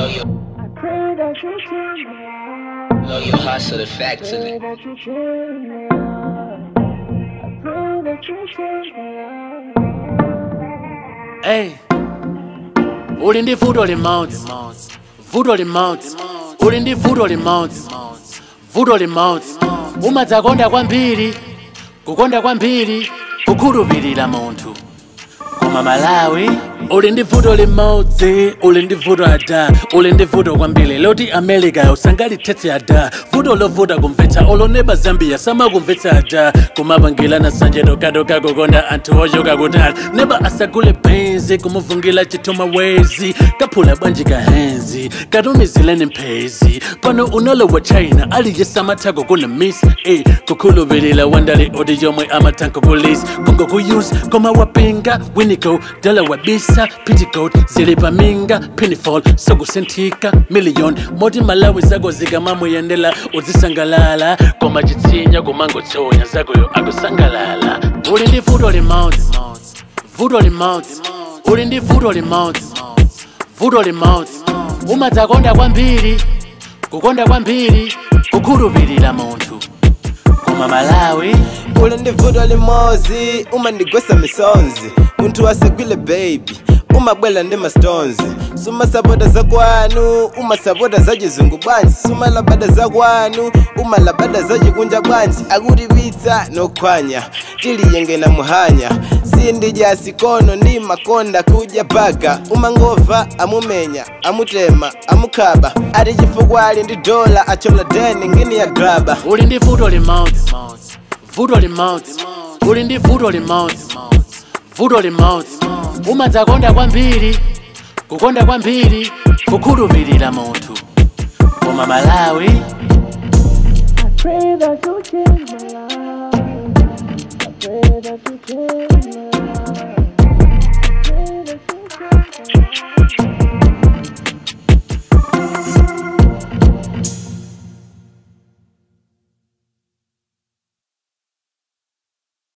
you, I pray that you change my life. know you hustle the Pray factory. that you change my life. I pray that you change my life. Hey, uli ndi vuto limodzi vuto limodzi uli ndi vuto limodzi vuto limodzi umadzakonda kwambiri kukonda kwambiri kukhulupirira munthu koma malawi uli ndi vuto limodzi uli ndi vuto ada uli ndi vuto kwambiri loti america usangalithetsa ada vuto lovuta kumvetsa oloneba zambia samakumvetsa ada kumapangilana sanje tokatoka kukonda anthu ochoka kutali neba asagule benzi kumuvungila chithuma wezi kaphula bwanji kahenzi katumizileni mphezi pano unalowa china aliye samathako kuna miss eh, kukhulupirira wandali oti yomwe amathanko kulisi kungokuyusa koma wapinga winico dala wabisa petticoat zili paminga pinifol sokusinthika million moti malawi zako zikamamuyendela uzisangalala koma chitsinya kumangotsonya zakoyo akusangalala uli ndi vuto limodzi vuto limodzi uli ndi vuto limodzi vuto limodzi umadzakonda kwambiri kukonda kwambiri kukhulupirira munthu koma malawi uli ndi vuto limodzi umandigwesa misonzi munthu asagwile baby umabwela ndi mastones sumasapota zakwanu umasapota za chizungu bwanji sumalabada zakwanu umalabada za chikunja bwanji akutipitsa nokhwanya tiliyengena muhanya sindidya sikono ndi makonda kudya paka umangova amumenya amutema amukhaba ati chifukwa ali ndi dola achola deni ngini ya graba uli ndi vuto limodzi vuto limodzi uli ndi vuto limodzi vuto limodzi umadzakonda kwambiri kukonda kwambiri kukhulupirira munthu koma malawi I pray that you change my life. I pray that you change my life.